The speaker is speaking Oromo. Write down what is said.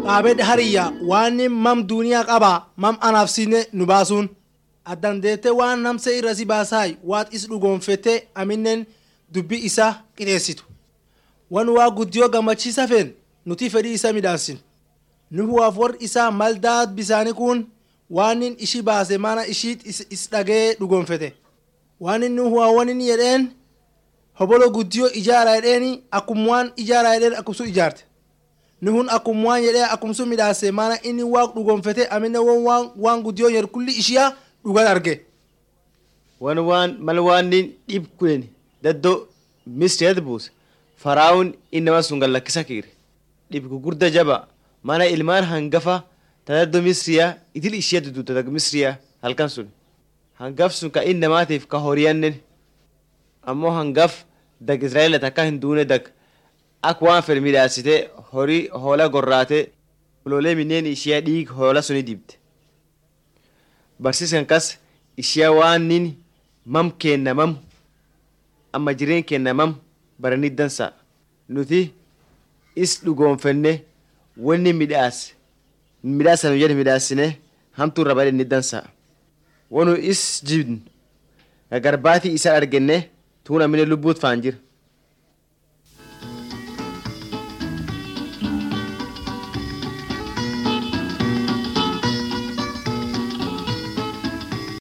qaabed hariyya waan mam duuniyaa qaba mam anaaf sinne nu baasuun addandeette waan namse irra si baasaay waat is dhugoonfette aminen dubbi isa qixeessitu wan waa guddiyoo gammachiisa feen nuti fedhii isa midhaansin nuhuwaaf warri isaa maldaat bisaanii kun waanin ishi baase mana ishiit is dhagee dhugoonfete waanin nuhuwaa wanin jedheen hobolo guddiyoo ijaara jedheeni akkum waan ijaara jedheen akkumsu ijaarte nuhun akkum waan jedhee akkumsu midhaase mana inni waa dhugoonfete amine won waan guddiyoo jedhu kulli ishiyaa dhugan arge wan waan mal waannin dhib kunen daddo misreet buuse faraa'uun innama sun gallakkisa kiire dhib gugurda jaba mana ilmaan hangafa tadaddo misriya itil ishiya duduta dag misriya halkan sun hangaf sun ka innamaatiif ka horiyannen ammoo hangaf dag israa'eela takka hin duune dag ak waan fedhe midhaasite horii hoola gorraate uloolee minneen ishiya dhiig hoola suni dibte barsiiskan kas ishiya waanin mam kenna mam amma jireen kenna mam baranii dansa nuti is dhugoonfenne wanni midhaas midhaasanu jedhe midhaasine hamtuu irra badhe ni dansa wanu is jibnu garbaatii isa argenne tuun amine lubbuut faan jira